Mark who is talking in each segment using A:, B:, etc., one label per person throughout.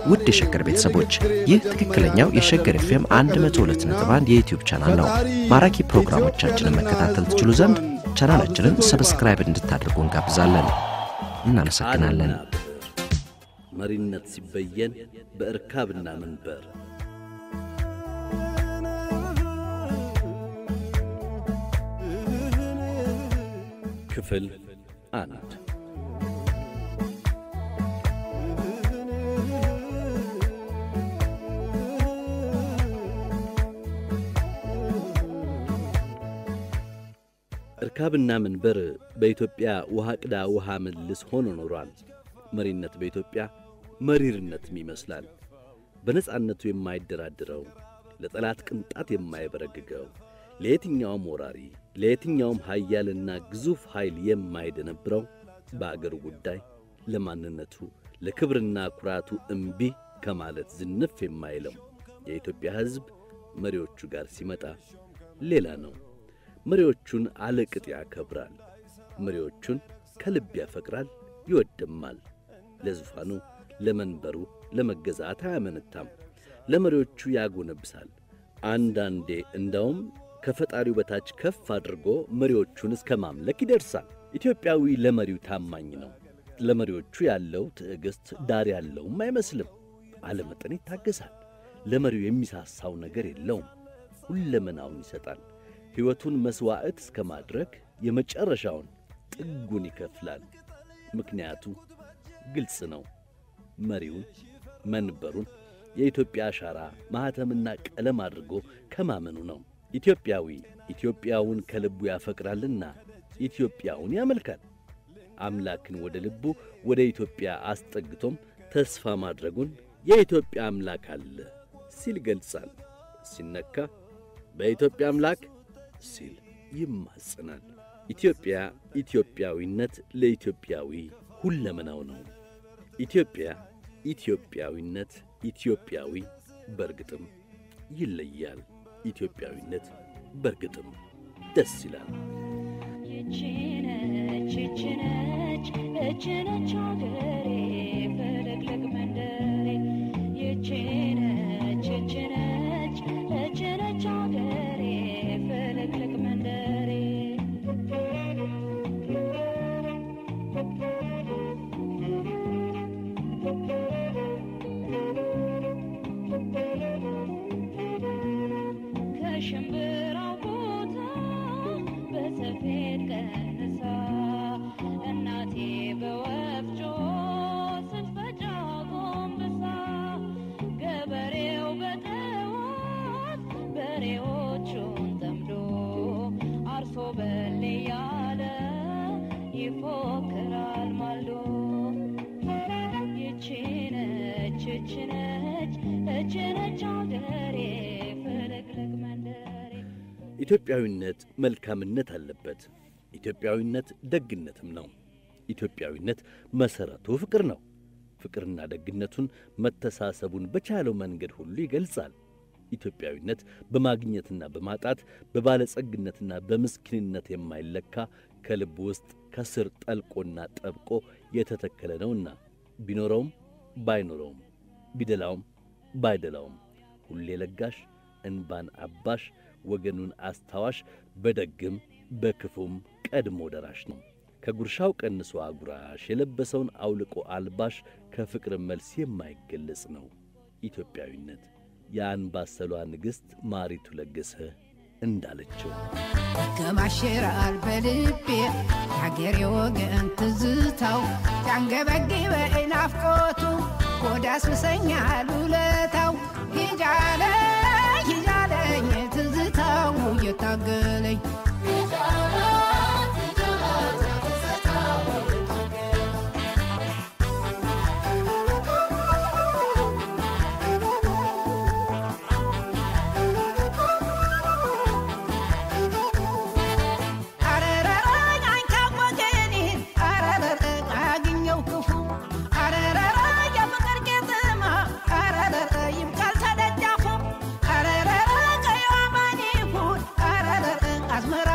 A: ውድ የሸገር ቤተሰቦች ይህ ትክክለኛው የሸገር ኤፍኤም 102.1 የዩትዩብ ቻናል ነው። ማራኪ ፕሮግራሞቻችንን መከታተል ትችሉ ዘንድ ቻናላችንን ሰብስክራይብ እንድታደርጉ እንጋብዛለን። እናመሰግናለን።
B: መሪነት ሲበየን በእርካብና መንበር ክፍል አንድ እርካብና መንበር በኢትዮጵያ ውሃ ቅዳ ውሃ መልስ ሆኖ ኖሯል። መሪነት በኢትዮጵያ መሪርነትም ይመስላል። በነጻነቱ የማይደራድረው ለጠላት ቅንጣት የማይበረግገው ለየትኛውም ወራሪ ለየትኛውም ኃያልና ግዙፍ ኃይል የማይደነብረው በአገሩ ጉዳይ ለማንነቱ ለክብርና ኩራቱ እምቢ ከማለት ዝንፍ የማይለው የኢትዮጵያ ሕዝብ መሪዎቹ ጋር ሲመጣ ሌላ ነው። መሪዎቹን አለቅጥ ያከብራል። መሪዎቹን ከልብ ያፈቅራል፣ ይወድማል። ለዙፋኑ ለመንበሩ ለመገዛት አያመነታም። ለመሪዎቹ ያጎነብሳል። አንዳንዴ እንዳውም ከፈጣሪው በታች ከፍ አድርጎ መሪዎቹን እስከ ማምለክ ይደርሳል። ኢትዮጵያዊ ለመሪው ታማኝ ነው። ለመሪዎቹ ያለው ትዕግሥት ዳር ያለውም አይመስልም። አለመጠን ይታገሳል። ለመሪው የሚሳሳው ነገር የለውም። ሁለመናውን ይሰጣል። ሕይወቱን መሥዋዕት እስከ ማድረግ የመጨረሻውን ጥጉን ይከፍላል። ምክንያቱ ግልጽ ነው። መሪውን መንበሩን የኢትዮጵያ አሻራ ማኅተምና ቀለም አድርጎ ከማመኑ ነው። ኢትዮጵያዊ ኢትዮጵያውን ከልቡ ያፈቅራልና ኢትዮጵያውን ያመልካል። አምላክን ወደ ልቡ ወደ ኢትዮጵያ አስጠግቶም ተስፋ ማድረጉን የኢትዮጵያ አምላክ አለ ሲል ገልጻል። ሲነካ በኢትዮጵያ አምላክ ሲል ይማጽናል። ኢትዮጵያ ኢትዮጵያዊነት ለኢትዮጵያዊ ሁለመናው ነው። ኢትዮጵያ ኢትዮጵያዊነት ኢትዮጵያዊ በርግጥም ይለያል። ኢትዮጵያዊነት በርግጥም ደስ ይላል።
C: ይችነች ይችነች እችነች አገሬ ፍልቅልቅ መንደሬ ይችነች ይችነች እችነች አገሬ ፍልቅልቅ መንደሬ ከሽምብራው ቦታ በሰፌድ ቀንሳ እናቴ በወፍጮ ስትፈጫ ጎንብሳ ገበሬው በጠዋት በሬዎቹን ጠምዶ አርሶ በል እያለ ይፎክራል ማልዶ ይችነች ይችነች እችነች አገሬ ፍልቅልቅ መንደሬ
B: ኢትዮጵያዊነት መልካምነት አለበት። ኢትዮጵያዊነት ደግነትም ነው። ኢትዮጵያዊነት መሠረቱ ፍቅር ነው። ፍቅርና ደግነቱን መተሳሰቡን በቻለው መንገድ ሁሉ ይገልጻል። ኢትዮጵያዊነት በማግኘትና በማጣት በባለጸግነትና በምስኪንነት የማይለካ ከልብ ውስጥ ከስር ጠልቆና ጠብቆ የተተከለ ነውና ቢኖረውም ባይኖረውም ቢደላውም ባይደላውም ሁሌ ለጋሽ እንባን አባሽ ወገኑን አስታዋሽ በደግም በክፉም ቀድሞ ደራሽ ነው። ከጉርሻው ቀንሶ አጉራሽ የለበሰውን አውልቆ አልባሽ ከፍቅር መልስ የማይገለጽ ነው ኢትዮጵያዊነት። የአንባሰሏ ንግሥት ማሪቱ ለገሰ እንዳለችው
D: ከማሽራል በልቤ የሀገሬ ወገን ትዝታው ሲያንገበግበኝ ናፍቆቱ ወደ አስብሰኛል ውለታው ሂጃለ ሂጃለኝ ትዝታው እየታገለኝ አረረረኝ አንካም ወገኔን አረረረ አያግኘው ክፉ አረረረ የፍቅር ቄጥማ አረረረ ይብቃል ተደጃፉ አረረረ ቀይዋ ማን ይሁን አረረረ አዝመራ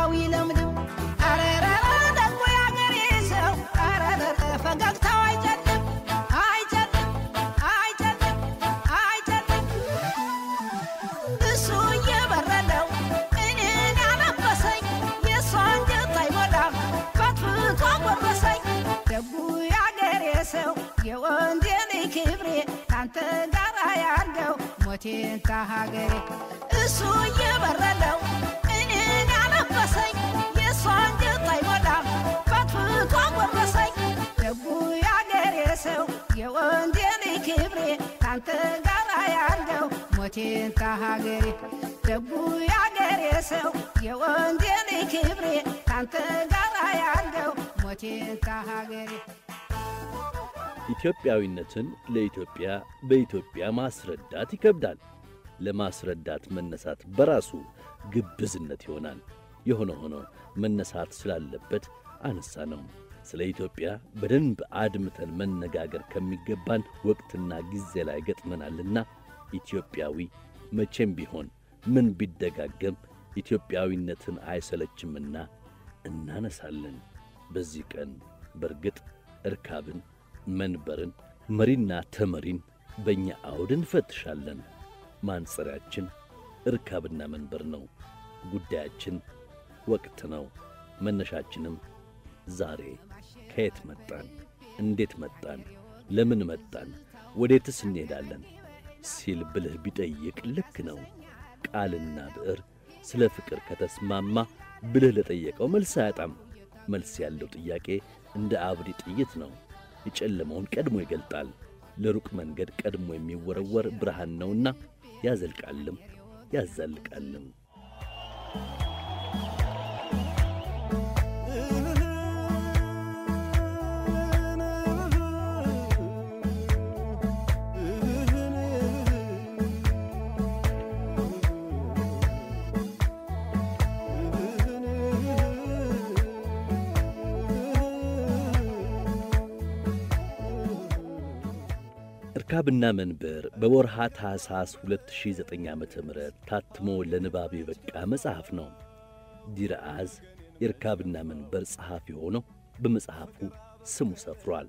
D: ካንተ ጋር ያርገው ሞቴን ታሀገሬ እሱ እየበረለው እኔን ያለበሰኝ የእሷ አንጀት አይሞላም ፈትፍቶ ጎረሰኝ ደጉ ያገሬ ሰው የወንጀል ክብሬ ካንተ ጋር ያርገው ሞቴን ታሀገሬ ደጉ ያገሬ ሰው የወንጀል ክብሬ ካንተ ጋር ያርገው ሞቴን ታሀገሬ
B: ኢትዮጵያዊነትን ለኢትዮጵያ በኢትዮጵያ ማስረዳት ይከብዳል። ለማስረዳት መነሳት በራሱ ግብዝነት ይሆናል። የሆነ ሆኖ መነሳት ስላለበት አነሳ ነው። ስለ ኢትዮጵያ በደንብ አድምተን መነጋገር ከሚገባን ወቅትና ጊዜ ላይ ገጥመናልና ኢትዮጵያዊ መቼም ቢሆን ምን ቢደጋገም ኢትዮጵያዊነትን አይሰለችምና እናነሳለን። በዚህ ቀን በርግጥ እርካብን፣ መንበርን፣ መሪና ተመሪን በእኛ አውድ እንፈትሻለን። ማንጸሪያችን እርካብና መንበር ነው። ጉዳያችን ወቅት ነው። መነሻችንም ዛሬ ከየት መጣን? እንዴት መጣን? ለምን መጣን? ወዴትስ እንሄዳለን? ሲል ብልህ ቢጠይቅ ልክ ነው። ቃልና ብዕር ስለ ፍቅር ከተስማማ ብልህ ለጠየቀው መልስ አያጣም። መልስ ያለው ጥያቄ እንደ አብዲ ጥይት ነው። የጨለመውን ቀድሞ ይገልጣል። ለሩቅ መንገድ ቀድሞ የሚወረወር ብርሃን ነውና ያዘልቃልም ያዛልቃልም። እርካብና መንበር በወርሃ ታኅሳስ 2009 ዓ ም ታትሞ ለንባብ የበቃ መጽሐፍ ነው። ዲርአዝ የእርካብና መንበር ጸሐፊ ሆኖ በመጽሐፉ ስሙ ሰፍሯል።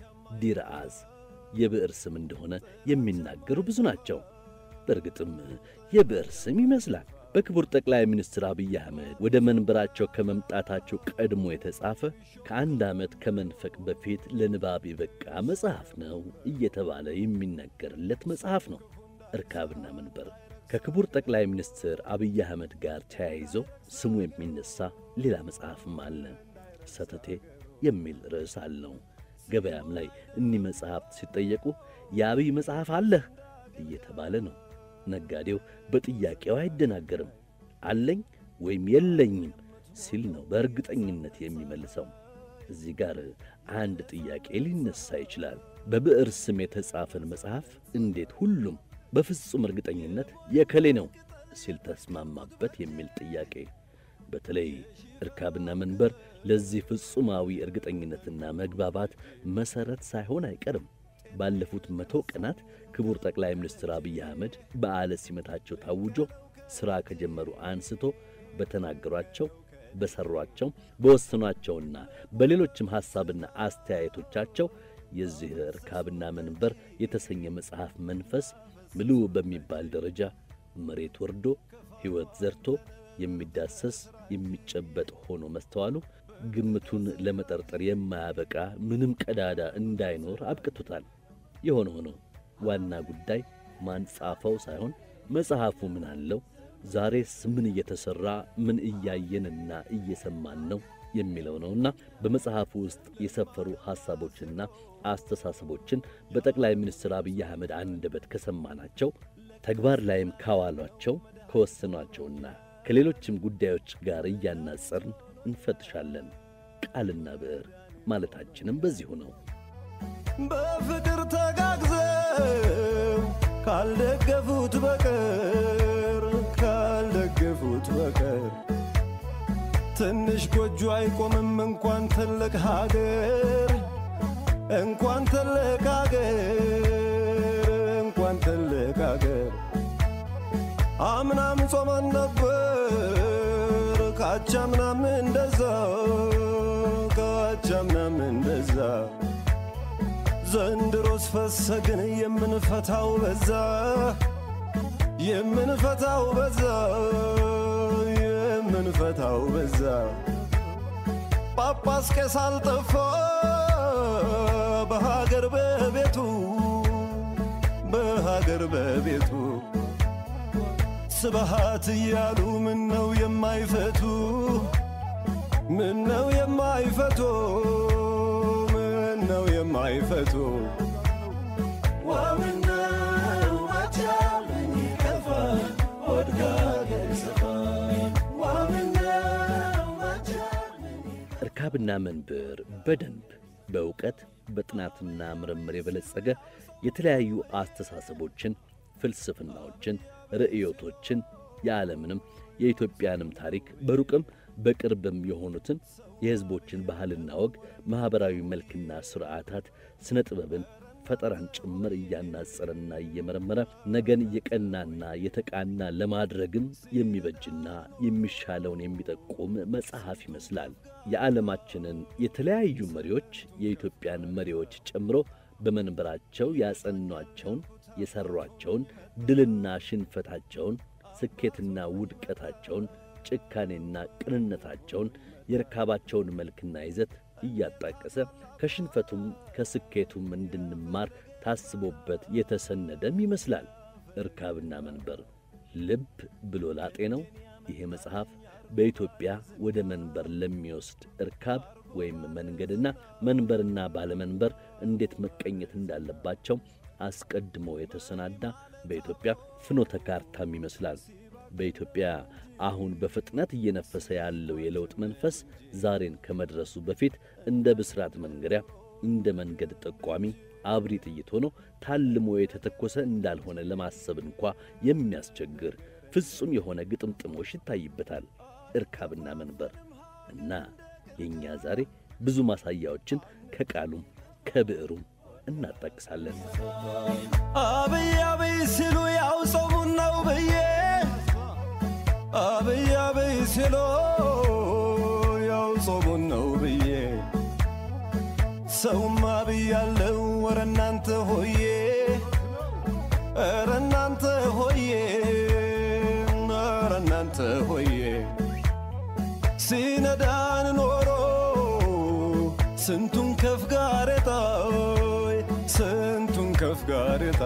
B: ዲርአዝ የብዕር ስም እንደሆነ የሚናገሩ ብዙ ናቸው። በእርግጥም የብዕር ስም ይመስላል። በክቡር ጠቅላይ ሚኒስትር አብይ አህመድ ወደ መንበራቸው ከመምጣታቸው ቀድሞ የተጻፈ ከአንድ ዓመት ከመንፈቅ በፊት ለንባብ የበቃ መጽሐፍ ነው እየተባለ የሚነገርለት መጽሐፍ ነው። እርካብና መንበር ከክቡር ጠቅላይ ሚኒስትር አብይ አህመድ ጋር ተያይዞ ስሙ የሚነሳ ሌላ መጽሐፍም አለ። ሰተቴ የሚል ርዕስ አለው። ገበያም ላይ እኒህ መጽሐፍት ሲጠየቁ የአብይ መጽሐፍ አለህ እየተባለ ነው። ነጋዴው በጥያቄው አይደናገርም። አለኝ ወይም የለኝም ሲል ነው በእርግጠኝነት የሚመልሰው። እዚህ ጋር አንድ ጥያቄ ሊነሳ ይችላል። በብዕር ስም የተጻፈን መጽሐፍ እንዴት ሁሉም በፍጹም እርግጠኝነት የከሌ ነው ሲል ተስማማበት የሚል ጥያቄ። በተለይ እርካብና መንበር ለዚህ ፍጹማዊ እርግጠኝነትና መግባባት መሠረት ሳይሆን አይቀርም። ባለፉት መቶ ቀናት ክቡር ጠቅላይ ሚኒስትር አብይ አህመድ በዓለ ሲመታቸው ታውጆ ሥራ ከጀመሩ አንስቶ በተናገሯቸው፣ በሠሯቸው፣ በወሰኗቸውና በሌሎችም ሐሳብና አስተያየቶቻቸው የዚህ እርካብና መንበር የተሰኘ መጽሐፍ መንፈስ ምሉዕ በሚባል ደረጃ መሬት ወርዶ ሕይወት ዘርቶ የሚዳሰስ የሚጨበጥ ሆኖ መስተዋሉ ግምቱን ለመጠርጠር የማያበቃ ምንም ቀዳዳ እንዳይኖር አብቅቶታል። የሆነ ሆኖ ዋና ጉዳይ ማን ጻፈው ሳይሆን መጽሐፉ ምን አለው፣ ዛሬስ ምን እየተሠራ ምን እያየንና እየሰማን ነው የሚለው ነውና በመጽሐፉ ውስጥ የሰፈሩ ሐሳቦችና አስተሳሰቦችን በጠቅላይ ሚኒስትር አብይ አህመድ አንደበት ከሰማናቸው ተግባር ላይም ካዋሏቸው ከወሰኗቸውና ከሌሎችም ጉዳዮች ጋር እያናጸርን እንፈትሻለን። ቃልና ብዕር ማለታችንም በዚሁ ነው።
E: በፍቅር ተጋግዘው ካልደገፉት በቀር ካልደገፉት በቀር ትንሽ ጎጆ አይቆምም እንኳን ትልቅ ሀገር እንኳን ትልቅ ሀገር እንኳን ትልቅ ሀገር አምናም ጾመን ነበር ካቻምናም እንደዛ ካቻምናም እንደዛ ዘንድሮስ ፈሰግን የምንፈታው በዛ የምንፈታው በዛ የምንፈታው በዛ ጳጳስ ቄስ አልጠፋ በሀገር በቤቱ በአገር በቤቱ ስብሃት እያሉ ምን ነው የማይፈቱ ምን ነው የማይፈቱ ምን ነው የማይፈቱ ዋምነው አቻለኝ ከፋ ወድጋ ገሰፋ ዋምነው አቻለኝ
B: እርካብና መንበር በደንብ በእውቀት በጥናትና ምርምር የበለጸገ የተለያዩ አስተሳሰቦችን፣ ፍልስፍናዎችን፣ ርዕዮቶችን የዓለምንም የኢትዮጵያንም ታሪክ በሩቅም በቅርብም የሆኑትን የሕዝቦችን ባህልና ወግ፣ ማኅበራዊ መልክና ሥርዓታት፣ ሥነ ጥበብን፣ ፈጠራን ጭምር እያናጸረና እየመረመረ ነገን የቀናና የተቃና ለማድረግም የሚበጅና የሚሻለውን የሚጠቁም መጽሐፍ ይመስላል። የዓለማችንን የተለያዩ መሪዎች የኢትዮጵያን መሪዎች ጨምሮ በመንበራቸው ያጸኗቸውን፣ የሠሯቸውን፣ ድልና ሽንፈታቸውን፣ ስኬትና ውድቀታቸውን፣ ጭካኔና ቅንነታቸውን፣ የርካባቸውን መልክና ይዘት እያጣቀሰ ከሽንፈቱም ከስኬቱም እንድንማር ታስቦበት የተሰነደም ይመስላል። እርካብና መንበር ልብ ብሎ ላጤ ነው። ይሄ መጽሐፍ በኢትዮጵያ ወደ መንበር ለሚወስድ እርካብ ወይም መንገድና መንበርና ባለመንበር እንዴት መቀኘት እንዳለባቸው አስቀድሞ የተሰናዳ በኢትዮጵያ ፍኖተ ካርታም ይመስላል። በኢትዮጵያ አሁን በፍጥነት እየነፈሰ ያለው የለውጥ መንፈስ ዛሬን ከመድረሱ በፊት እንደ ብስራት መንገሪያ፣ እንደ መንገድ ጠቋሚ አብሪ ጥይት ሆኖ ታልሞ የተተኮሰ እንዳልሆነ ለማሰብ እንኳ የሚያስቸግር ፍጹም የሆነ ግጥምጥሞሽ ይታይበታል እርካብና መንበር እና የእኛ ዛሬ ብዙ ማሳያዎችን ከቃሉም ከብዕሩም እናጣቅሳለን።
E: አብይ አብይ ሲሉ ያው ጾሙን ነው ብዬ አብይ አብይ ሲሉ ያው ጾሙን ነው ብዬ ሰውማ ብያለው ወረ እናንተ ሆዬ ኧረ እናንተ ሆዬ ኧረ እናንተ ሆዬ ሲነዳን ኖሮ ስንቱን ከፍ ጋሬጣ ስንቱን ከፍ ጋሬጣ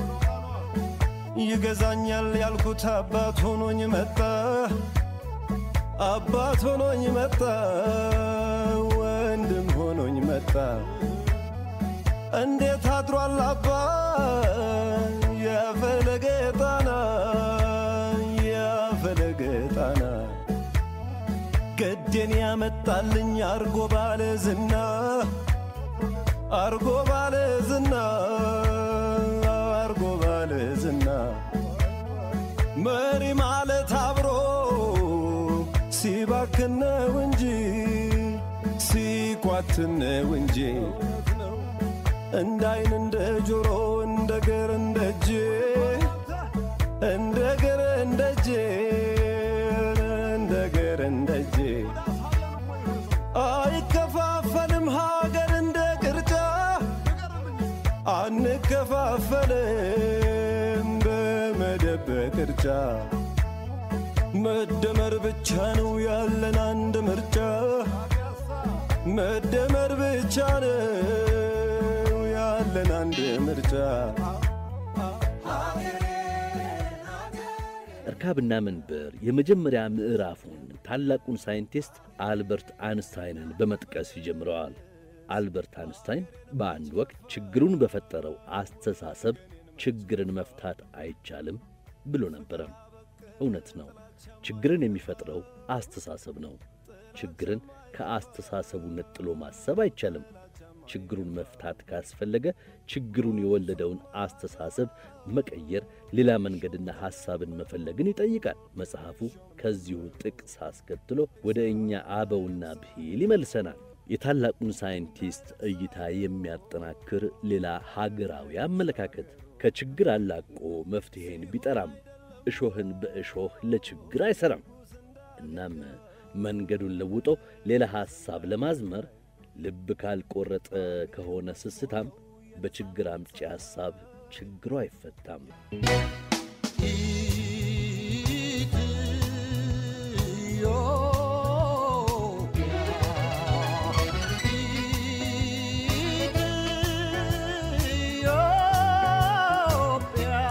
E: ይገዛኛል ያልኩት አባት ሆኖኝ መጣ አባት ሆኖኝ መጣ ወንድም ሆኖኝ መጣ እንዴት አድሯል አባ የፈለገ ጣና የፈለገ ጣና ገዴን ያመጣልኝ አርጎ ባለ ዝና አርጎ ባለ ዝና አርጎ ባለ ዝና መሪ ማለት አብሮ ሲባክነው እንጂ ሲኳትነው እንጂ እንደ አይን እንደ ጆሮ እንደ ግር እንደ እጅ እንደ ግር እንደ እጅ እንደ ግር እንደ እጅ አይከፋፈልም ሀገር እንደ ቅርጫ አንከፋፈልም በመደብ በቅርጫ መደመር ብቻ ነው ያለን አንድ ምርጫ መደመር ብቻ ነው ያለን አንድ ምርጫ
B: እርካብና መንበር የመጀመሪያ ምዕራፉን ታላቁን ሳይንቲስት አልበርት አንስታይንን በመጥቀስ ይጀምረዋል። አልበርት አንስታይን በአንድ ወቅት ችግሩን በፈጠረው አስተሳሰብ ችግርን መፍታት አይቻልም ብሎ ነበረ። እውነት ነው። ችግርን የሚፈጥረው አስተሳሰብ ነው። ችግርን ከአስተሳሰቡ ነጥሎ ማሰብ አይቻልም። ችግሩን መፍታት ካስፈለገ ችግሩን የወለደውን አስተሳሰብ መቀየር፣ ሌላ መንገድና ሐሳብን መፈለግን ይጠይቃል። መጽሐፉ ከዚሁ ጥቅስ አስከትሎ ወደ እኛ አበውና ብሂል ይመልሰናል። የታላቁን ሳይንቲስት እይታ የሚያጠናክር ሌላ ሀገራዊ አመለካከት ከችግር አላቆ መፍትሔን ቢጠራም እሾህን በእሾህ ለችግር አይሠራም። እናም መንገዱን ለውጦ ሌላ ሐሳብ ለማዝመር ልብ ካልቆረጠ ከሆነ ስስታም በችግር አምጪ ሐሳብ ችግሩ አይፈታም።
D: ኢትዮጵያ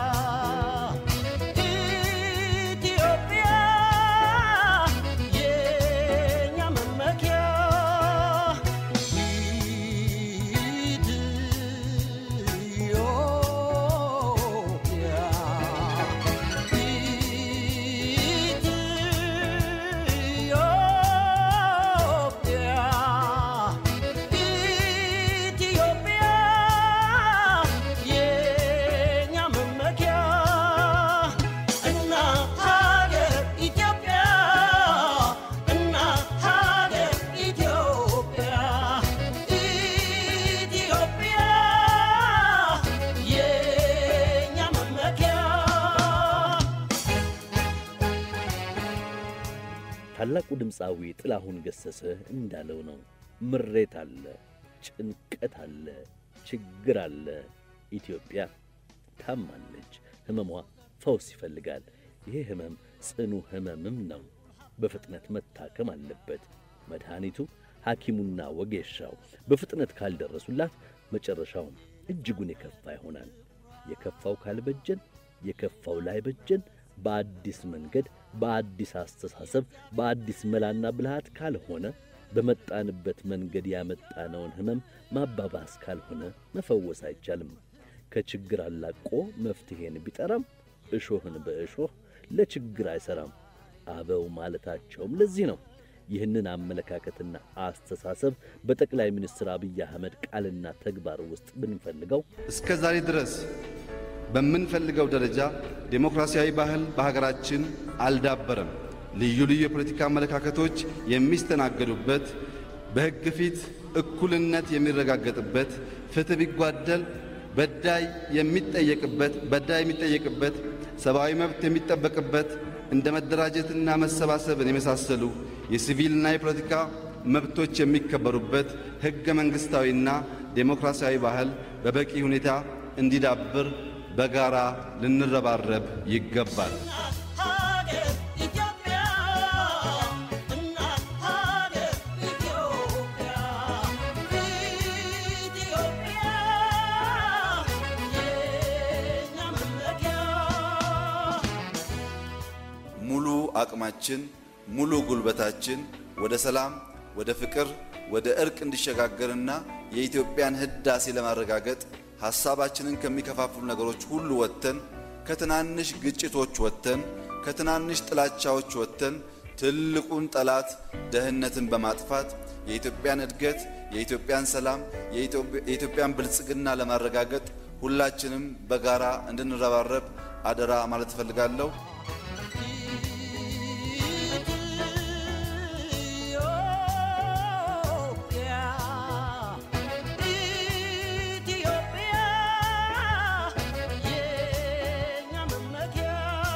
B: ታላቁ ድምፃዊ ጥላሁን ገሰሰ እንዳለው ነው። ምሬት አለ፣ ጭንቀት አለ፣ ችግር አለ። ኢትዮጵያ ታማለች። ሕመሟ ፈውስ ይፈልጋል። ይሄ ሕመም ጽኑ ሕመምም ነው። በፍጥነት መታከም አለበት። መድኃኒቱ ሐኪሙና ወጌሻው በፍጥነት ካልደረሱላት መጨረሻውም እጅጉን የከፋ ይሆናል። የከፋው ካልበጀን፣ የከፋው ላይበጀን በአዲስ መንገድ፣ በአዲስ አስተሳሰብ፣ በአዲስ መላና ብልሃት ካልሆነ በመጣንበት መንገድ ያመጣነውን ሕመም ማባባስ ካልሆነ መፈወስ አይቻልም። ከችግር አላቆ መፍትሔን ቢጠራም እሾህን በእሾህ ለችግር አይሠራም። አበው ማለታቸውም ለዚህ ነው። ይህንን አመለካከትና አስተሳሰብ በጠቅላይ ሚኒስትር አብይ አህመድ ቃልና ተግባር ውስጥ ብንፈልገው
F: እስከ ዛሬ ድረስ በምንፈልገው ደረጃ ዴሞክራሲያዊ ባህል በሀገራችን አልዳበረም። ልዩ ልዩ የፖለቲካ አመለካከቶች የሚስተናገዱበት፣ በሕግ ፊት እኩልነት የሚረጋገጥበት፣ ፍትሕ ቢጓደል በዳይ የሚጠየቅበት በዳይ የሚጠየቅበት፣ ሰብአዊ መብት የሚጠበቅበት እንደ መደራጀትና መሰባሰብን የመሳሰሉ የሲቪልና የፖለቲካ መብቶች የሚከበሩበት ሕገ መንግሥታዊና ዴሞክራሲያዊ ባህል በበቂ ሁኔታ እንዲዳብር በጋራ ልንረባረብ ይገባል።
G: ሀገር ኢትዮጵያ እናት ሀገር ኢትዮጵያ ኢትዮጵያ የኛ መመኪያ
H: ሙሉ አቅማችን ሙሉ ጉልበታችን ወደ ሰላም፣ ወደ ፍቅር፣ ወደ እርቅ እንዲሸጋገርና የኢትዮጵያን ህዳሴ ለማረጋገጥ ሐሳባችንን ከሚከፋፍሉ ነገሮች ሁሉ ወጥተን ከትናንሽ ግጭቶች ወጥተን ከትናንሽ ጥላቻዎች ወጥተን ትልቁን ጠላት ደህንነትን በማጥፋት የኢትዮጵያን እድገት፣ የኢትዮጵያን ሰላም፣ የኢትዮጵያን ብልጽግና ለማረጋገጥ ሁላችንም በጋራ እንድንረባረብ አደራ ማለት እፈልጋለሁ።
G: ኢትዮጵያ ኢትዮጵያ የኛ መመኪያ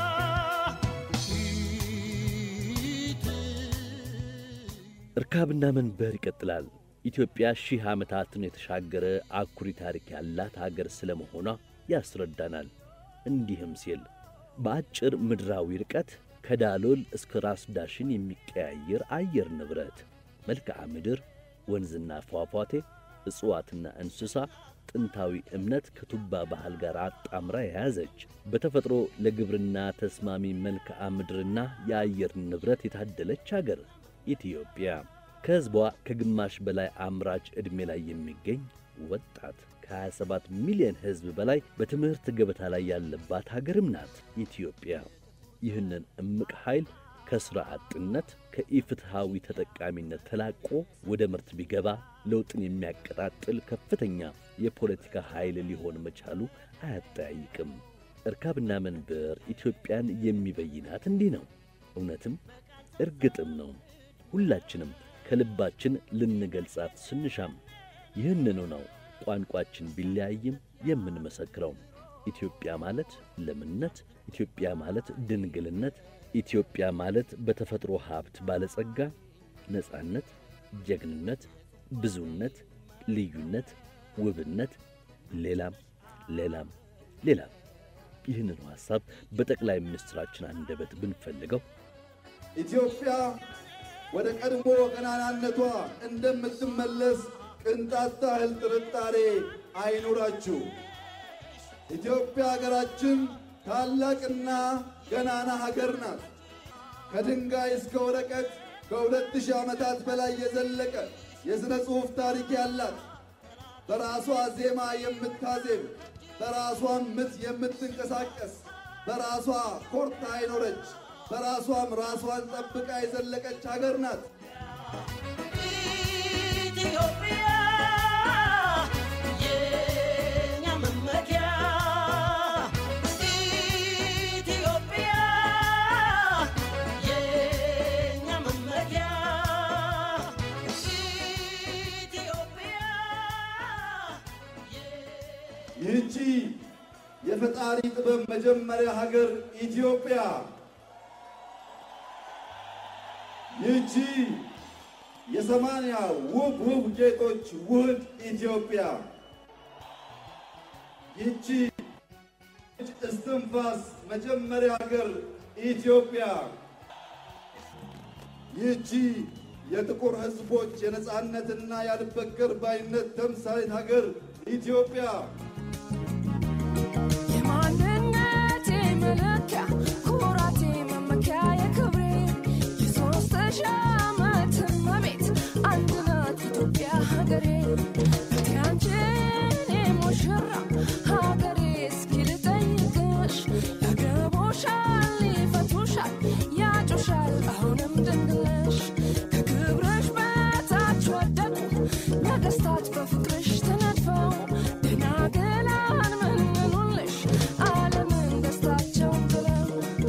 B: እርካብና መንበር ይቀጥላል። ኢትዮጵያ ሺህ ዓመታትን የተሻገረ አኩሪ ታሪክ ያላት አገር ስለ መሆኗ ያስረዳናል። እንዲህም ሲል በአጭር ምድራዊ ርቀት ከዳሎል እስከ ራስ ዳሽን የሚቀያየር አየር ንብረት፣ መልክዓ ምድር፣ ወንዝና ፏፏቴ፣ እጽዋትና እንስሳ፣ ጥንታዊ እምነት ከቱባ ባህል ጋር አጣምራ የያዘች በተፈጥሮ ለግብርና ተስማሚ መልክዓ ምድርና የአየር ንብረት የታደለች አገር ኢትዮጵያ ከሕዝቧ ከግማሽ በላይ አምራች ዕድሜ ላይ የሚገኝ ወጣት ከ27 ሚሊዮን ሕዝብ በላይ በትምህርት ገበታ ላይ ያለባት ሀገርም ናት ኢትዮጵያ። ይህንን እምቅ ኃይል ከሥራ አጥነት ከኢፍትሐዊ ተጠቃሚነት ተላቆ ወደ ምርት ቢገባ ለውጥን የሚያቀጣጥል ከፍተኛ የፖለቲካ ኃይል ሊሆን መቻሉ አያጠያይቅም። እርካብና መንበር ኢትዮጵያን የሚበይናት እንዲህ ነው። እውነትም እርግጥም ነው። ሁላችንም ከልባችን ልንገልጻት ስንሻም ይህንኑ ነው ቋንቋችን ቢለያይም የምንመሰክረው። ኢትዮጵያ ማለት ለምነት፣ ኢትዮጵያ ማለት ድንግልነት፣ ኢትዮጵያ ማለት በተፈጥሮ ሀብት ባለጸጋ፣ ነጻነት፣ ጀግንነት፣ ብዙነት፣ ልዩነት፣ ውብነት፣ ሌላም ሌላም ሌላም። ይህንኑ ሐሳብ በጠቅላይ ሚኒስትራችን አንደበት ብንፈልገው
I: ኢትዮጵያ ወደ ቀድሞ ገናናነቷ እንደምትመለስ ቅንጣት ታህል ጥርጣሬ አይኑራችሁ። ኢትዮጵያ ሀገራችን ታላቅና ገናና ሀገር ናት። ከድንጋይ እስከ ወረቀት ከሁለት ሺህ ዓመታት በላይ የዘለቀ የሥነ ጽሑፍ ታሪክ ያላት በራሷ ዜማ የምታዜም በራሷም ምት የምትንቀሳቀስ በራሷ ኮርታ አይኖረች በራሷም ራሷን ጠብቃ የዘለቀች ሀገር ናት።
G: ኢትዮጵያ የኛ መመኪያ ኢትዮጵያ የኛ መመኪያ ኢትዮጵያ
I: ይህቺ የፈጣሪ ጥበብ መጀመሪያ ሀገር ኢትዮጵያ ይህቺ የሰማንያ ውብ ውብ ጌጦች ውህድ ኢትዮጵያ ይህቺ እስትንፋስ መጀመሪያ ሀገር ኢትዮጵያ ይህቺ የጥቁር ሕዝቦች የነጻነትና ያልበገር ባይነት ተምሳሌት ሀገር ኢትዮጵያ
J: የማንነቴ መለኪያ ኩራቴ መመኪያ የክብሬ የሦስት ሺህ ዓመት እመቤት አንድ ናት ኢትዮጵያ ሀገሬ እቴ አንቺ የኔ ሙሽራ ሀገሬ እስኪ ልጠይቅሽ ያገቡሻል ይፈቱሻል ያጩሻል አሁንም ድንግል ነሽ ከክብርሽ በታች ወደቁ ነገሥታት በፍቅርሽ ተነድፈው ደናግላን መንኑልሽ ዓለምን ደስታቸውን ብለው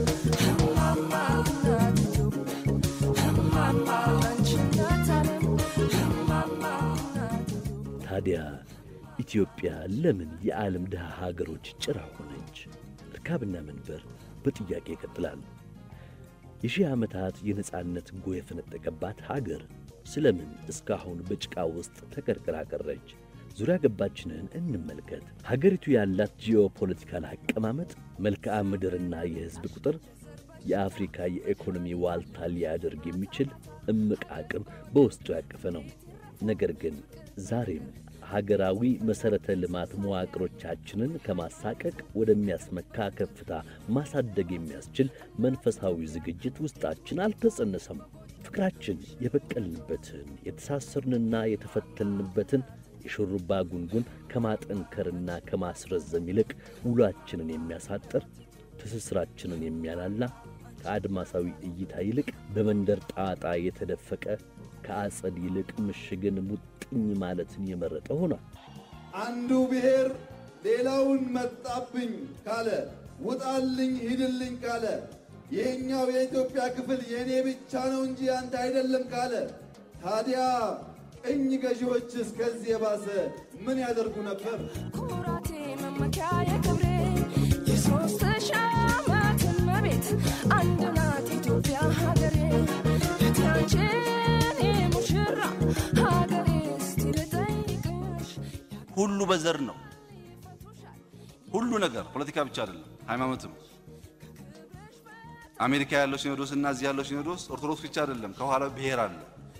J: እማማ እናት ኢትዮጵያ እማማ አንቺ እናት ዓለም እማማ እናት ኢትዮጵያ
B: ታዲያ ኢትዮጵያ ለምን የዓለም ድሃ ሀገሮች ጭራ ሆነች? እርካብና መንበር በጥያቄ ይቀጥላል። የሺህ ዓመታት የነጻነት ጎህ የፈነጠቀባት ሀገር ስለምን እስካሁን በጭቃ ውስጥ ተቀርቅራ ቀረች? ዙሪያ ገባችንን እንመልከት። ሀገሪቱ ያላት ጂኦፖለቲካል አቀማመጥ፣ መልክዓ ምድርና የሕዝብ ቁጥር የአፍሪካ የኢኮኖሚ ዋልታ ሊያደርግ የሚችል እምቅ አቅም በውስጡ ያቀፈ ነው። ነገር ግን ዛሬም ሀገራዊ መሠረተ ልማት መዋቅሮቻችንን ከማሳቀቅ ወደሚያስመካ ከፍታ ማሳደግ የሚያስችል መንፈሳዊ ዝግጅት ውስጣችን አልተጸነሰም። ፍቅራችን የበቀልንበትን የተሳሰርንና የተፈተልንበትን የሹሩባ ጉንጉን ከማጠንከርና ከማስረዘም ይልቅ ውሏችንን የሚያሳጥር ትስስራችንን የሚያላላ ከአድማሳዊ እይታ ይልቅ በመንደር ጣጣ የተደፈቀ ከአጸድ ይልቅ ምሽግን ሙጥኝ ማለትን የመረጠ ሆኗል።
I: አንዱ ብሔር ሌላውን መጣብኝ ካለ፣ ውጣልኝ ሂድልኝ ካለ፣ ይህኛው የኢትዮጵያ ክፍል የእኔ ብቻ ነው እንጂ አንተ አይደለም ካለ፣ ታዲያ ቅኝ ገዢዎችስ ከዚህ የባሰ ምን ያደርጉ ነበር?
J: ኩራቴ መመኪያ የክብሬ የሦስት ሺህ ዓመት እመቤት አንድ ናት ኢትዮጵያ ሀገሬ እቴ አንቺ የኔ ሙሽራ ሀገሬ እስቲ ልጠይቅሽ
H: ሁሉ በዘር ነው። ሁሉ ነገር ፖለቲካ ብቻ አይደለም፣ ሃይማኖትም። አሜሪካ ያለው ሲኖዶስ እና እዚህ ያለው ሲኖዶስ ኦርቶዶክስ ብቻ አይደለም፣ ከኋላ ብሔር አለ።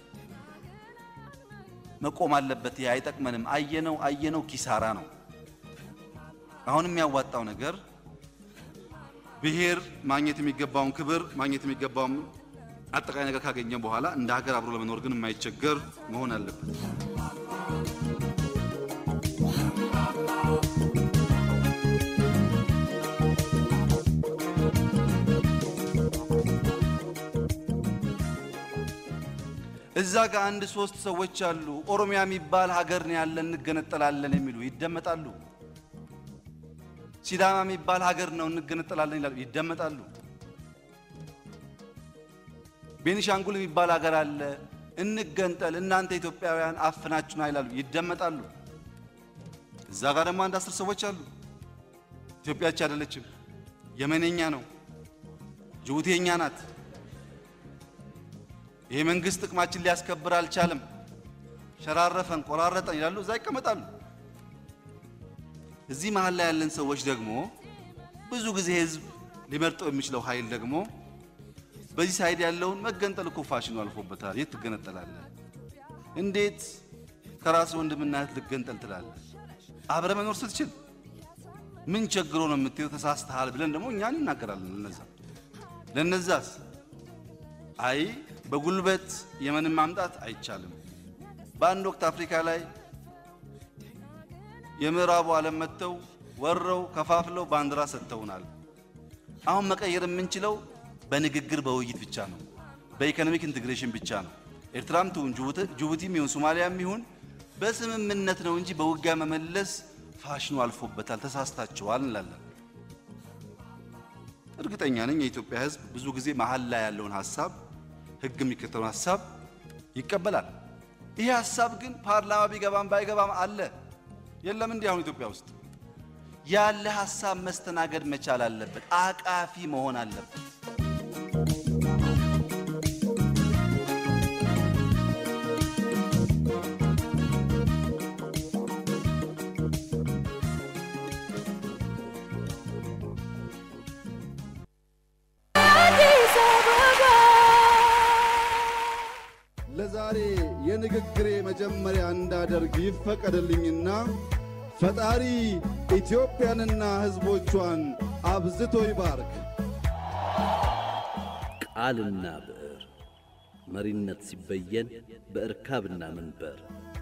H: መቆም አለበት። ይሄ አይጠቅመንም። አየነው አየነው ኪሳራ ነው። አሁን የሚያዋጣው ነገር ብሔር ማግኘት የሚገባውን ክብር ማግኘት የሚገባውን አጠቃላይ ነገር ካገኘ በኋላ እንደ ሀገር አብሮ ለመኖር ግን የማይቸገር መሆን አለበት። እዛ ጋር አንድ ሶስት ሰዎች አሉ። ኦሮሚያ የሚባል ሀገር ነው ያለን እንገነጠላለን የሚሉ ይደመጣሉ። ሲዳማ የሚባል ሀገር ነው እንገነጠላለን ይላሉ፣ ይደመጣሉ። ቤኒሻንጉል የሚባል ሀገር አለ እንገንጠል፣ እናንተ ኢትዮጵያውያን አፍናችሁና ይላሉ፣ ይደመጣሉ። እዛ ጋር ደግሞ አንድ አስር ሰዎች አሉ። ኢትዮጵያች አይደለችም፣ የመኔኛ ነው፣ ጅቡቲ የኛ ናት። ይሄ መንግስት ጥቅማችን ሊያስከብር አልቻለም፣ ሸራረፈን፣ ቆራረጠን ይላሉ፣ እዛ ይቀመጣሉ። እዚህ መሀል ላይ ያለን ሰዎች ደግሞ ብዙ ጊዜ ህዝብ ሊመርጠው የሚችለው ኃይል ደግሞ በዚህ ሳይድ ያለውን መገንጠል እኮ ፋሽኑ አልፎበታል። የት ትገነጠላለህ? እንዴት ከራስ ወንድምና እህት ልገንጠል ትላለህ? አብረ መኖር ስትችል ምን ቸግሮ ነው የምትሄው? ተሳስተሃል ብለን ደግሞ እኛን እናገራለን። ለነዛ ለነዛስ አይ በጉልበት የመንን ማምጣት አይቻልም። በአንድ ወቅት አፍሪካ ላይ የምዕራቡ ዓለም መጥተው ወረው ከፋፍለው ባንዲራ ሰጥተውናል። አሁን መቀየር የምንችለው በንግግር በውይይት ብቻ ነው። በኢኮኖሚክ ኢንቴግሬሽን ብቻ ነው። ኤርትራም ትሁን ጅቡቲም ይሁን ሶማሊያም ይሁን በስምምነት ነው እንጂ በውጊያ መመለስ ፋሽኑ አልፎበታል፣ ተሳስታችኋል እንላለን። እርግጠኛ ነኝ የኢትዮጵያ ሕዝብ ብዙ ጊዜ መሀል ላይ ያለውን ሀሳብ ሕግ የሚከተለውን ሀሳብ ይቀበላል። ይሄ ሀሳብ ግን ፓርላማ ቢገባም ባይገባም አለ የለም እንዲህ አሁን ኢትዮጵያ ውስጥ ያለ ሀሳብ መስተናገድ መቻል አለበት። አቃፊ መሆን አለበት።
I: ዛሬ የንግግሬ መጀመሪያ እንዳደርግ ይፈቀድልኝና ፈጣሪ ኢትዮጵያንና ሕዝቦቿን አብዝቶ ይባርክ።
B: ቃልና ብዕር መሪነት ሲበየን በእርካብና መንበር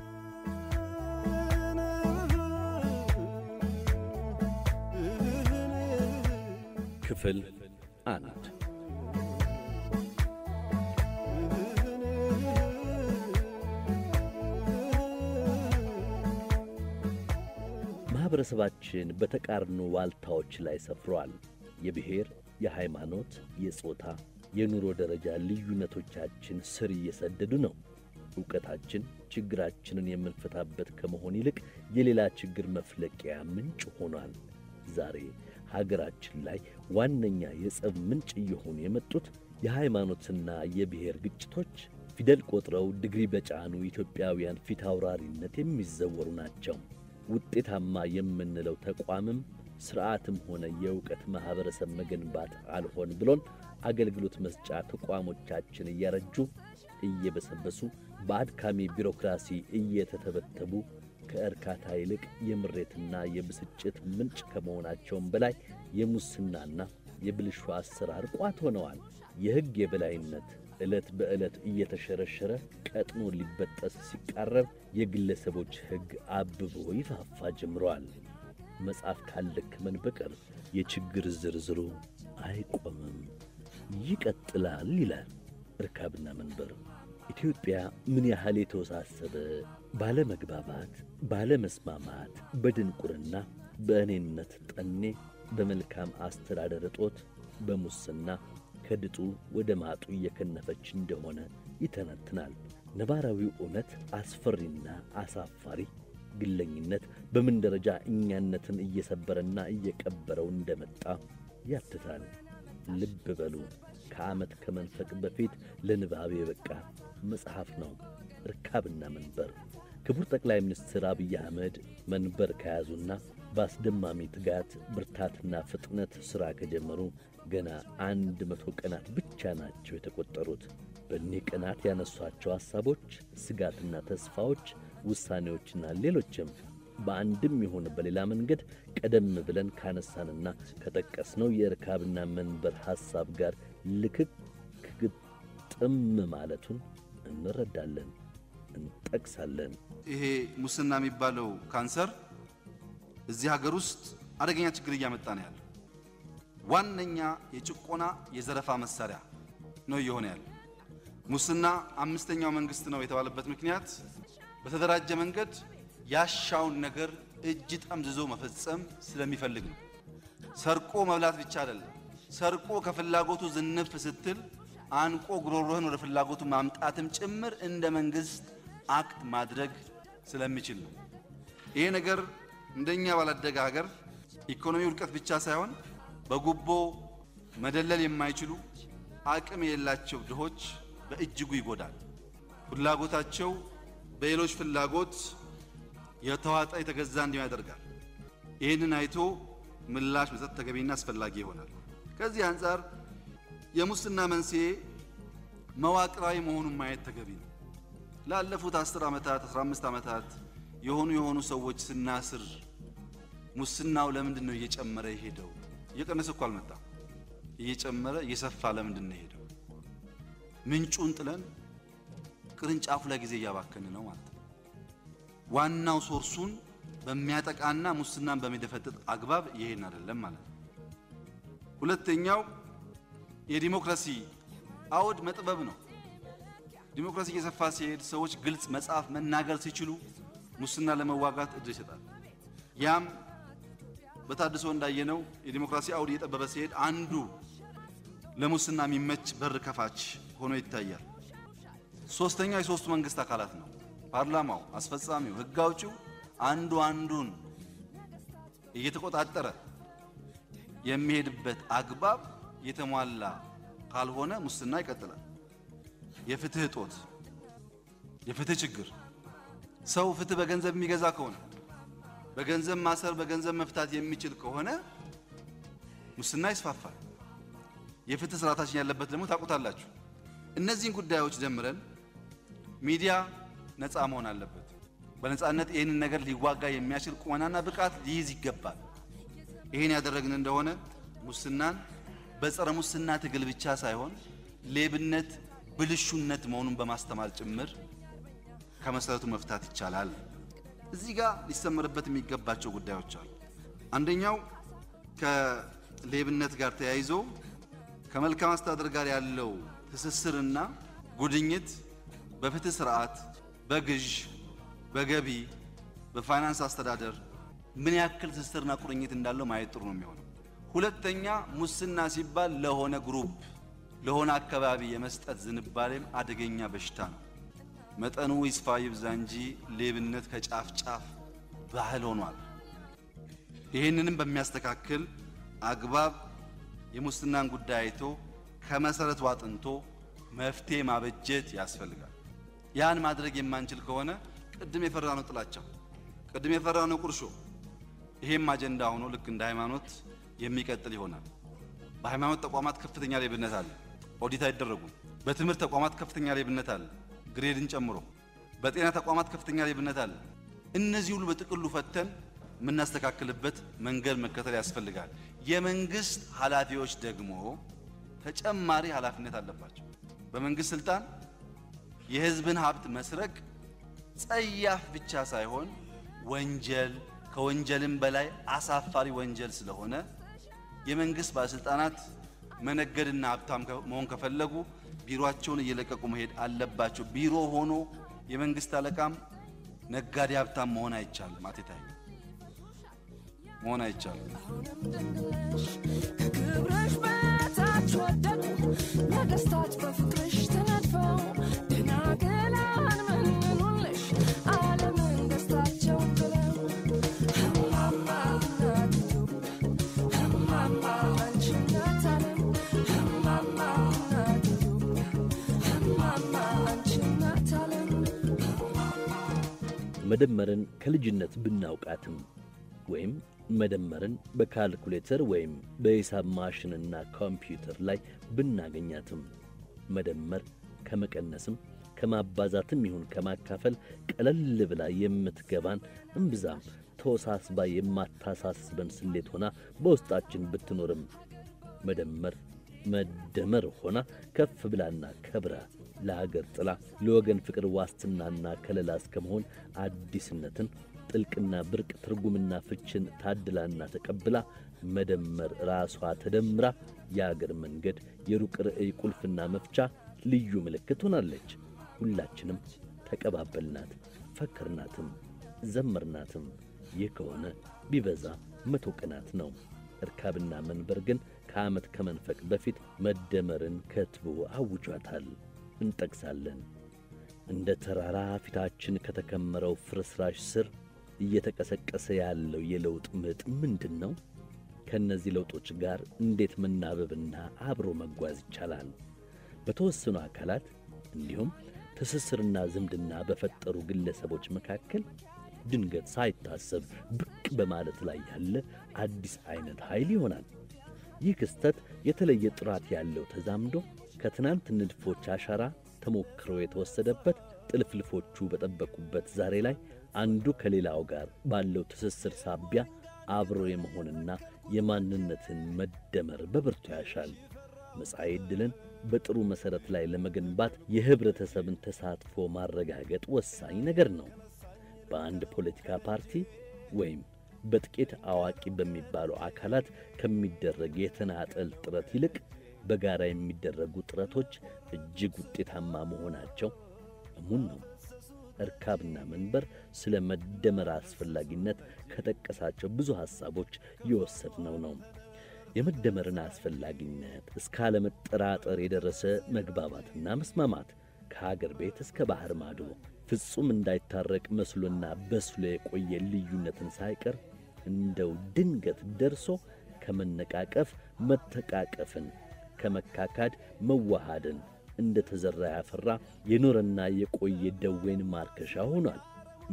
B: ክፍል አንድ ማኅበረሰባችን በተቃርኖ ዋልታዎች ላይ ሰፍሯል። የብሔር፣ የሃይማኖት፣ የጾታ፣ የኑሮ ደረጃ ልዩነቶቻችን ስር እየሰደዱ ነው። ዕውቀታችን ችግራችንን የምንፈታበት ከመሆን ይልቅ የሌላ ችግር መፍለቂያ ምንጭ ሆኗል። ዛሬ ሀገራችን ላይ ዋነኛ የጸብ ምንጭ እየሆኑ የመጡት የሃይማኖትና የብሔር ግጭቶች ፊደል ቆጥረው ድግሪ በጫኑ ኢትዮጵያውያን ፊት አውራሪነት የሚዘወሩ ናቸው። ውጤታማ የምንለው ተቋምም ሥርዓትም ሆነ የእውቀት ማኅበረሰብ መገንባት አልሆን ብሎን አገልግሎት መስጫ ተቋሞቻችን እያረጁ እየበሰበሱ በአድካሚ ቢሮክራሲ እየተተበተቡ ከእርካታ ይልቅ የምሬትና የብስጭት ምንጭ ከመሆናቸውም በላይ የሙስናና የብልሹ አሰራር ቋት ሆነዋል። የሕግ የበላይነት ዕለት በዕለት እየተሸረሸረ ቀጥኖ ሊበጠስ ሲቃረብ የግለሰቦች ሕግ አብቦ ይፋፋ ጀምረዋል። መጽሐፍ ካልደከመን በቀር የችግር ዝርዝሩ አይቆምም፣ ይቀጥላል ይላል እርካብና መንበር። ኢትዮጵያ ምን ያህል የተወሳሰበ ባለመግባባት፣ ባለመስማማት፣ በድንቁርና፣ በእኔነት ጠኔ፣ በመልካም አስተዳደር እጦት፣ በሙስና ከድጡ ወደ ማጡ እየከነፈች እንደሆነ ይተነትናል። ነባራዊው እውነት አስፈሪና አሳፋሪ ግለኝነት በምን ደረጃ እኛነትን እየሰበረና እየቀበረው እንደመጣ ያትታል። ልብ በሉ። ከዓመት ከመንፈቅ በፊት ለንባብ የበቃ መጽሐፍ ነው እርካብና መንበር። ክቡር ጠቅላይ ሚኒስትር አብይ አህመድ መንበር ከያዙና በአስደማሚ ትጋት ብርታትና ፍጥነት ሥራ ከጀመሩ ገና አንድ መቶ ቀናት ብቻ ናቸው የተቈጠሩት። በእኒህ ቀናት ያነሷቸው ሐሳቦች፣ ስጋትና ተስፋዎች፣ ውሳኔዎችና ሌሎችም በአንድም ይሁን በሌላ መንገድ ቀደም ብለን ካነሳንና ከጠቀስነው የእርካብና መንበር ሐሳብ ጋር ልክክ ግጥም ማለቱን እንረዳለን፣ እንጠቅሳለን።
H: ይሄ ሙስና የሚባለው ካንሰር እዚህ ሀገር ውስጥ አደገኛ ችግር እያመጣ ነው ያለው። ዋነኛ የጭቆና የዘረፋ መሳሪያ ነው እየሆነ ያለው። ሙስና አምስተኛው መንግስት ነው የተባለበት ምክንያት በተደራጀ መንገድ ያሻውን ነገር እጅ ጠምዝዞ መፈጸም ስለሚፈልግ ነው። ሰርቆ መብላት ብቻ አይደለም። ሰርቆ ከፍላጎቱ ዝንፍ ስትል አንቆ ጉሮሮህን ወደ ፍላጎቱ ማምጣትም ጭምር እንደ መንግስት አክት ማድረግ ስለሚችል ነው። ይሄ ነገር እንደኛ ባላደገ ሀገር ኢኮኖሚ ውድቀት ብቻ ሳይሆን በጉቦ መደለል የማይችሉ አቅም የሌላቸው ድሆች በእጅጉ ይጎዳል። ፍላጎታቸው በሌሎች ፍላጎት የተዋጠ የተገዛ እንዲሆን ያደርጋል። ይህንን አይቶ ምላሽ መስጠት ተገቢና አስፈላጊ ይሆናል። ከዚህ አንጻር የሙስና መንስኤ መዋቅራዊ መሆኑን ማየት ተገቢ ነው። ላለፉት 10 ዓመታት 15 ዓመታት የሆኑ የሆኑ ሰዎች ስናስር ሙስናው ለምንድን ነው እየጨመረ የሄደው? እየቀነሰ እኮ አልመጣም። እየጨመረ እየሰፋ ለምንድን ነው የሄደው? ምንጩን ጥለን ቅርንጫፉ ላይ ጊዜ እያባከን ነው ማለት ነው። ዋናው ሶርሱን በሚያጠቃና ሙስናን በሚደፈጥጥ አግባብ ይሄን አይደለም ማለት ነው። ሁለተኛው የዲሞክራሲ አውድ መጥበብ ነው። ዲሞክራሲ እየሰፋ ሲሄድ ሰዎች ግልጽ መጻፍ መናገር ሲችሉ ሙስና ለመዋጋት እድል ይሰጣል። ያም በታድሶ እንዳየነው የዲሞክራሲ አውድ እየጠበበ ሲሄድ አንዱ ለሙስና የሚመች በር ከፋች ሆኖ ይታያል። ሶስተኛው የሶስቱ መንግስት አካላት ነው። ፓርላማው፣ አስፈጻሚው፣ ህግ አውጪው አንዱ አንዱን እየተቆጣጠረ የሚሄድበት አግባብ የተሟላ ካልሆነ ሙስና ይቀጥላል። የፍትህ እጦት፣ የፍትህ ችግር ሰው ፍትህ በገንዘብ የሚገዛ ከሆነ በገንዘብ ማሰር፣ በገንዘብ መፍታት የሚችል ከሆነ ሙስና ይስፋፋል። የፍትህ ስርዓታችን ያለበት ደግሞ ታውቁታላችሁ። እነዚህን ጉዳዮች ደምረን ሚዲያ ነፃ መሆን አለበት። በነፃነት ይህንን ነገር ሊዋጋ የሚያስችል ቁመናና ብቃት ሊይዝ ይገባል። ይህን ያደረግን እንደሆነ ሙስናን በጸረ ሙስና ትግል ብቻ ሳይሆን ሌብነት ብልሹነት መሆኑን በማስተማር ጭምር ከመሰረቱ መፍታት ይቻላል። እዚህ ጋር ሊሰመርበት የሚገባቸው ጉዳዮች አሉ። አንደኛው ከሌብነት ጋር ተያይዞ ከመልካም አስተዳደር ጋር ያለው ትስስርና ጉድኝት በፍትህ ስርዓት፣ በግዥ፣ በገቢ፣ በፋይናንስ አስተዳደር ምን ያክል ትስስርና ቁርኝት እንዳለው ማየት ጥሩ ነው የሚሆነው። ሁለተኛ ሙስና ሲባል ለሆነ ግሩፕ ለሆነ አካባቢ የመስጠት ዝንባሌም አደገኛ በሽታ ነው። መጠኑ ይስፋ ይብዛ እንጂ ሌብነት ከጫፍ ጫፍ ባህል ሆኗል። ይህንንም በሚያስተካክል አግባብ የሙስናን ጉዳይ አይቶ ከመሰረቱ አጥንቶ መፍትሄ ማበጀት ያስፈልጋል። ያን ማድረግ የማንችል ከሆነ ቅድም የፈራነው ጥላቻ፣ ቅድም የፈራነው ቁርሾ ይሄም አጀንዳ ሆኖ ልክ እንደ ሃይማኖት የሚቀጥል ይሆናል። በሃይማኖት ተቋማት ከፍተኛ ሌብነት አለ፣ ኦዲት አይደረጉም። በትምህርት ተቋማት ከፍተኛ ሌብነት አለ፣ ግሬድን ጨምሮ። በጤና ተቋማት ከፍተኛ ሌብነት አለ። እነዚህ ሁሉ በጥቅሉ ፈተን የምናስተካክልበት መንገድ መከተል ያስፈልጋል። የመንግስት ኃላፊዎች ደግሞ ተጨማሪ ኃላፊነት አለባቸው። በመንግስት ስልጣን የህዝብን ሀብት መስረቅ ጸያፍ ብቻ ሳይሆን ወንጀል ከወንጀልም በላይ አሳፋሪ ወንጀል ስለሆነ የመንግስት ባለስልጣናት መነገድና ሀብታም መሆን ከፈለጉ ቢሮአቸውን እየለቀቁ መሄድ አለባቸው። ቢሮ ሆኖ የመንግስት አለቃም ነጋዴ ሀብታም መሆን አይቻልም። አቴታይ መሆን አይቻልም።
J: ከክብርሽ በታች ወደቁ ነገስታት በፍቅርሽ ተነድፈው ደናግላን መንኑልሽ ዓለምን ደስታቸው ብለው እማማ እናት ኢትዮጵያ እማማ አንቺ እናት ዓለም እማማ እናት ኢትዮጵያ እማማ አንቺ እናት ዓለም
B: መደመርን ከልጅነት ብናውቃትም ወይም መደመርን በካልኩሌተር ወይም በሂሳብ ማሽንና ኮምፒውተር ላይ ብናገኛትም መደመር ከመቀነስም ከማባዛትም ይሁን ከማካፈል ቀለል ብላ የምትገባን እምብዛም ተወሳስባ የማታሳስበን ስሌት ሆና በውስጣችን ብትኖርም መደመር መደመር ሆና ከፍ ብላና ከብራ ለሀገር ጥላ ለወገን ፍቅር ዋስትናና ከለላ እስከመሆን አዲስነትን ጥልቅና ብርቅ ትርጉምና ፍችን ታድላና ተቀብላ መደመር ራሷ ተደምራ የአገር መንገድ የሩቅ ርዕይ ቁልፍና መፍቻ ልዩ ምልክት ሆናለች። ሁላችንም ተቀባበልናት፣ ፈከርናትም፣ ዘመርናትም። ይህ ከሆነ ቢበዛ መቶ ቀናት ነው። እርካብና መንበር ግን ከዓመት ከመንፈቅ በፊት መደመርን ከትቦ አውጇታል። እንጠቅሳለን። እንደ ተራራ ፊታችን ከተከመረው ፍርስራሽ ስር እየተቀሰቀሰ ያለው የለውጥ ምጥ ምንድን ነው? ከእነዚህ ለውጦች ጋር እንዴት መናበብና አብሮ መጓዝ ይቻላል? በተወሰኑ አካላት እንዲሁም ትስስርና ዝምድና በፈጠሩ ግለሰቦች መካከል ድንገት ሳይታሰብ ብቅ በማለት ላይ ያለ አዲስ አይነት ኃይል ይሆናል። ይህ ክስተት የተለየ ጥራት ያለው ተዛምዶ ከትናንት ንድፎች አሻራ ተሞክሮ የተወሰደበት ጥልፍልፎቹ በጠበቁበት ዛሬ ላይ አንዱ ከሌላው ጋር ባለው ትስስር ሳቢያ አብሮ የመሆንና የማንነትን መደመር በብርቱ ያሻል። መጻኢ ዕድልን በጥሩ መሠረት ላይ ለመገንባት የኅብረተሰብን ተሳትፎ ማረጋገጥ ወሳኝ ነገር ነው። በአንድ ፖለቲካ ፓርቲ ወይም በጥቂት አዋቂ በሚባሉ አካላት ከሚደረግ የተናጠል ጥረት ይልቅ በጋራ የሚደረጉ ጥረቶች እጅግ ውጤታማ መሆናቸው እሙን ነው። እርካብና መንበር ስለ መደመር አስፈላጊነት ከጠቀሳቸው ብዙ ሐሳቦች የወሰድነው ነው። የመደመርን አስፈላጊነት እስከ አለመጠራጠር የደረሰ መግባባትና መስማማት ከሀገር ቤት እስከ ባሕር ማዶ ፍጹም እንዳይታረቅ መስሎና በስሎ የቆየ ልዩነትን ሳይቀር እንደው ድንገት ደርሶ ከመነቃቀፍ መተቃቀፍን ከመካካድ መዋሃድን እንደ ተዘራ ያፈራ የኖረና የቆየ ደዌን ማርከሻ ሆኗል።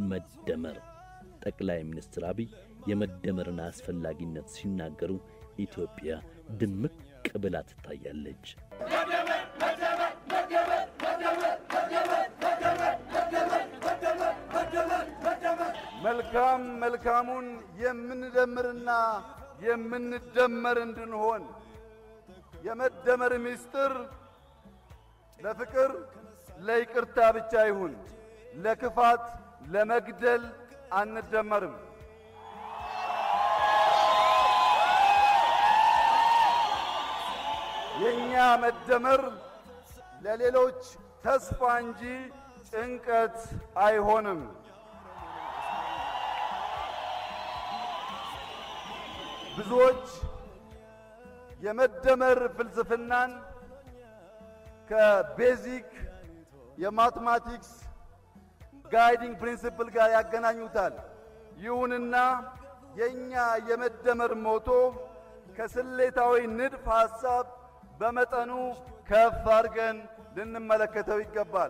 B: መደመር ጠቅላይ ሚኒስትር አብይ የመደመርን አስፈላጊነት ሲናገሩ ኢትዮጵያ ድምቅ ብላ ትታያለች።
I: መልካም መልካሙን የምንደምርና የምንደመር እንድንሆን የመደመር ምስጢር ለፍቅር ለይቅርታ ብቻ ይሁን። ለክፋት ለመግደል አንደመርም። የእኛ መደመር ለሌሎች ተስፋ እንጂ ጭንቀት አይሆንም። ብዙዎች የመደመር ፍልስፍናን ከቤዚክ የማትማቲክስ ጋይዲንግ ፕሪንሲፕል ጋር ያገናኙታል። ይሁንና የእኛ የመደመር ሞቶ ከስሌታዊ ንድፍ ሐሳብ በመጠኑ ከፍ አድርገን ልንመለከተው ይገባል።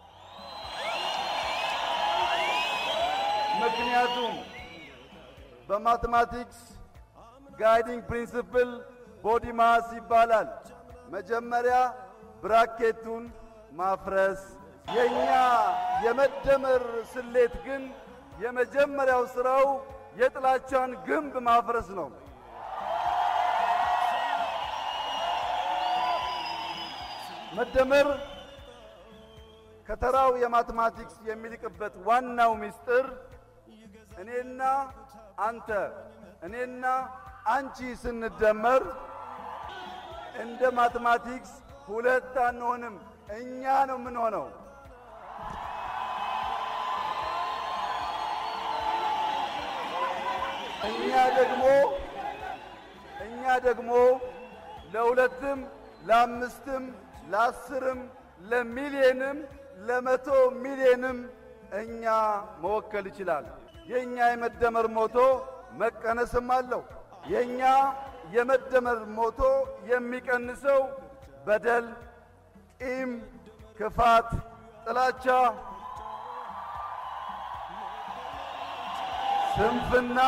I: ምክንያቱም በማትማቲክስ ጋይዲንግ ፕሪንሲፕል ቦዲ ማስ ይባላል። መጀመሪያ ብራኬቱን ማፍረስ። የኛ የመደመር ስሌት ግን የመጀመሪያው ስራው የጥላቻን ግንብ ማፍረስ ነው። መደመር ከተራው የማትማቲክስ የሚልቅበት ዋናው ምስጢር እኔና አንተ እኔና አንቺ ስንደመር እንደ ማትማቲክስ ሁለት አንሆንም፣ እኛ ነው የምንሆነው። እኛ ደግሞ እኛ ደግሞ ለሁለትም ለአምስትም ለአስርም ለሚሊየንም ለመቶ ሚሊየንም እኛ መወከል ይችላል። የእኛ የመደመር ሞቶ መቀነስም አለው። የእኛ የመደመር ሞቶ የሚቀንሰው በደል፣ ቂም፣ ክፋት፣ ጥላቻ፣ ስንፍና፣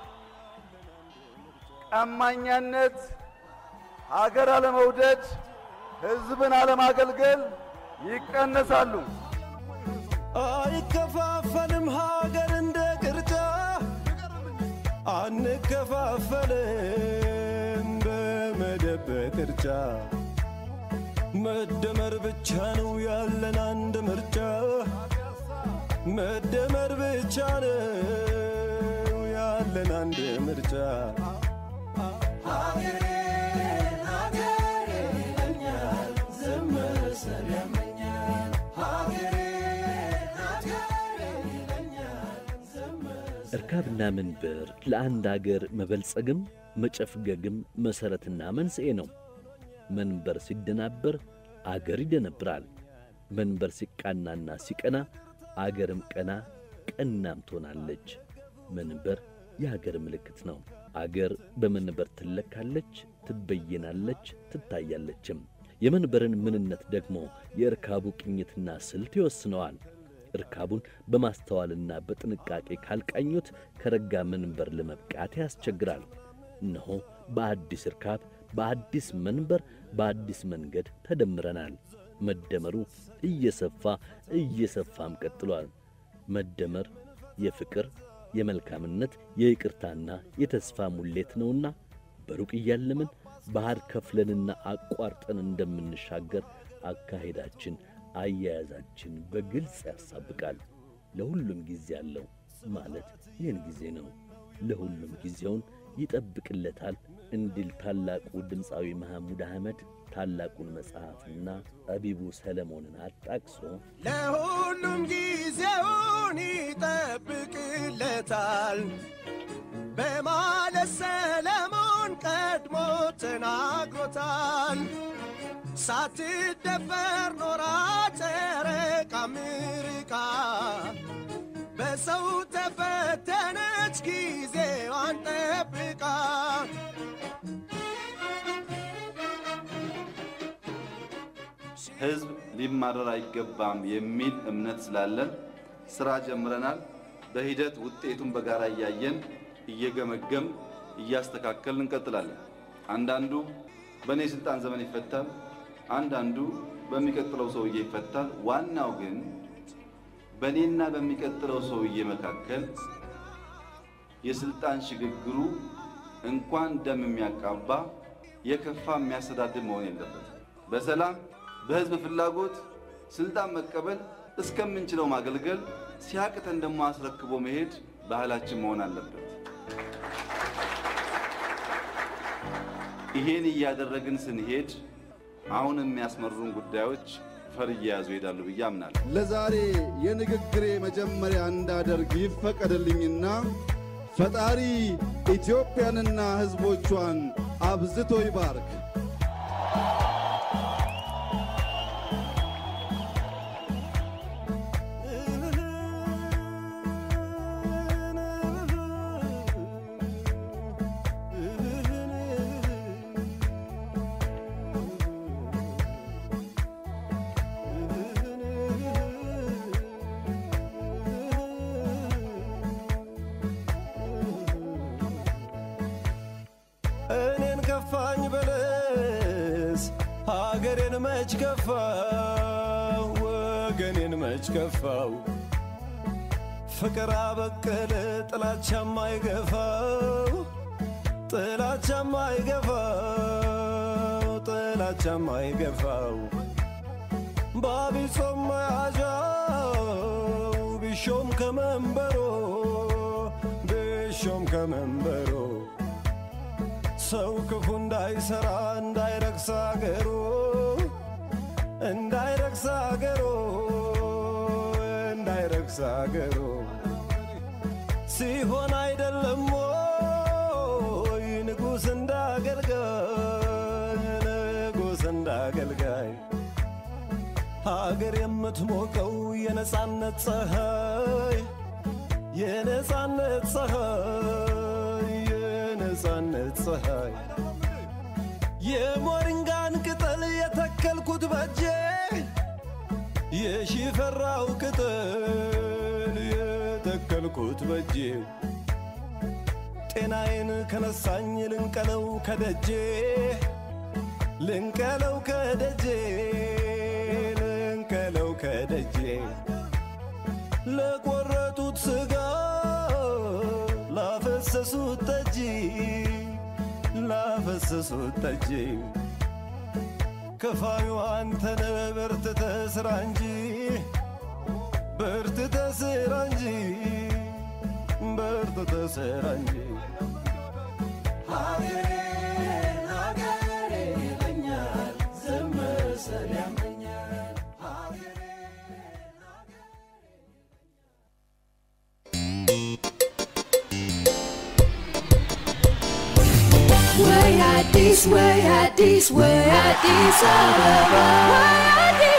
I: ቀማኛነት፣ ሀገር አለመውደድ፣ ሕዝብን አለማገልገል ይቀነሳሉ።
E: አይከፋፈልም ሀገር እንደ ቅርጫ አንከፋፈልም በመደብ ቅርጫ መደመር ብቻ ነው ያለን አንድ ምርጫ መደመር ብቻ ነው ያለን አንድ ምርጫ ሀገሬ ሀገሬ ይለኛል ዝም ስል ያመኛል ሀገሬ ሀገሬ ይለኛል ዝም
B: እርካብና መንበር ለአንድ አገር መበልጸግም መጨፍገግም መሠረትና መንስኤ ነው። መንበር ሲደናበር አገር ይደነብራል። መንበር ሲቃናና ሲቀና አገርም ቀና ቀናም ትሆናለች። መንበር የአገር ምልክት ነው። አገር በመንበር ትለካለች፣ ትበየናለች፣ ትታያለችም። የመንበርን ምንነት ደግሞ የእርካቡ ቅኝትና ስልት ይወስነዋል። እርካቡን በማስተዋልና በጥንቃቄ ካልቃኙት ከረጋ መንበር ለመብቃት ያስቸግራል። እነሆ በአዲስ እርካብ፣ በአዲስ መንበር፣ በአዲስ መንገድ ተደምረናል። መደመሩ እየሰፋ እየሰፋም ቀጥሏል። መደመር የፍቅር የመልካምነት የይቅርታና የተስፋ ሙሌት ነውና በሩቅ እያለምን ባሕር ከፍለንና አቋርጠን እንደምንሻገር አካሄዳችን አያያዛችን በግልጽ ያሳብቃል። ለሁሉም ጊዜ አለው ማለት ይህን ጊዜ ነው። ለሁሉም ጊዜውን ይጠብቅለታል እንዲል ታላቁ ድምፃዊ መሐሙድ አህመድ ታላቁን መጽሐፍና ጠቢቡ ሰለሞንን አጣቅሶ
E: ለሁሉም ጊዜውን ይጠብቅለታል በማለት ሰለሞን ቀድሞ ተናግሮታል። ሳትደፈር ኖራ ጨረቃ ምርቃ በሰው ተፈተነች ጊዜዋን ጠብቃ
F: ህዝብ ሊማረር አይገባም የሚል እምነት ስላለን ስራ ጀምረናል። በሂደት ውጤቱን በጋራ እያየን እየገመገም እያስተካከልን እንቀጥላለን። አንዳንዱ በእኔ ስልጣን ዘመን ይፈታል፣ አንዳንዱ በሚቀጥለው ሰውዬ ይፈታል። ዋናው ግን በእኔና በሚቀጥለው ሰውዬ መካከል የስልጣን ሽግግሩ እንኳን ደም የሚያቃባ የከፋ የሚያስተዳድር መሆን የለበትም። በሰላም በህዝብ ፍላጎት ስልጣን መቀበል እስከምንችለው ማገልገል ሲያቅተን ደግሞ አስረክቦ መሄድ ባህላችን መሆን አለበት። ይሄን እያደረግን ስንሄድ አሁን የሚያስመሩን ጉዳዮች ፈር እየያዙ ይሄዳሉ ብዬ አምናለሁ።
I: ለዛሬ የንግግሬ መጀመሪያ እንዳደርግ ይፈቀድልኝና ፈጣሪ ኢትዮጵያንና ሕዝቦቿን አብዝቶ ይባርክ።
E: እኔን ከፋኝ በለስ ሀገሬን መች ከፋው ወገኔን መች ከፋው ፍቅር አበቀለ ጥላቻም አይገፋው ጥላቻም አይገፋው ጥላቻም አይገፋው ባቢጾም መያዣው ቢሾም ከመንበሮ ቢሾም ከመንበሮ ሰው ክፉ እንዳይሰራ እንዳይረክስ አገሩ እንዳይረክስ አገሩ እንዳይረክስ አገሩ ሲሆን አይደለም ወይ ንጉሥ እንዳገልጋይ ንጉሥ እንዳገልጋይ ሀገር የምትሞቀው የነጻነት ፀሐይ የነጻነት ፀሐይ የነጻነት ፀሐይ የሞሪንጋን ቅጠል የተከልኩት በጄ የሺፈራው ቅጠል የተከልኩት በጄ ጤናዬን ከነሳኝ ልንቀለው ከደጄ ልንቀለው ከደጄ ልንቀለው ከደጄ ለቆረጡት ስጋ ላፈሰሱት ጠጅ ላፈሰሱት ጠጅ ከፋዩ አንተነ በርትተ ስራ እንጂ በርትተ ስራ እንጂ በርትተ ስራ እንጂ ሀገሬን ሀገሬን ይለኛል ዝም ስል ያመኛል
J: ወይ አዲስ ወይ አዲስ ወይ አዲስ አበባ ወይ አዲስ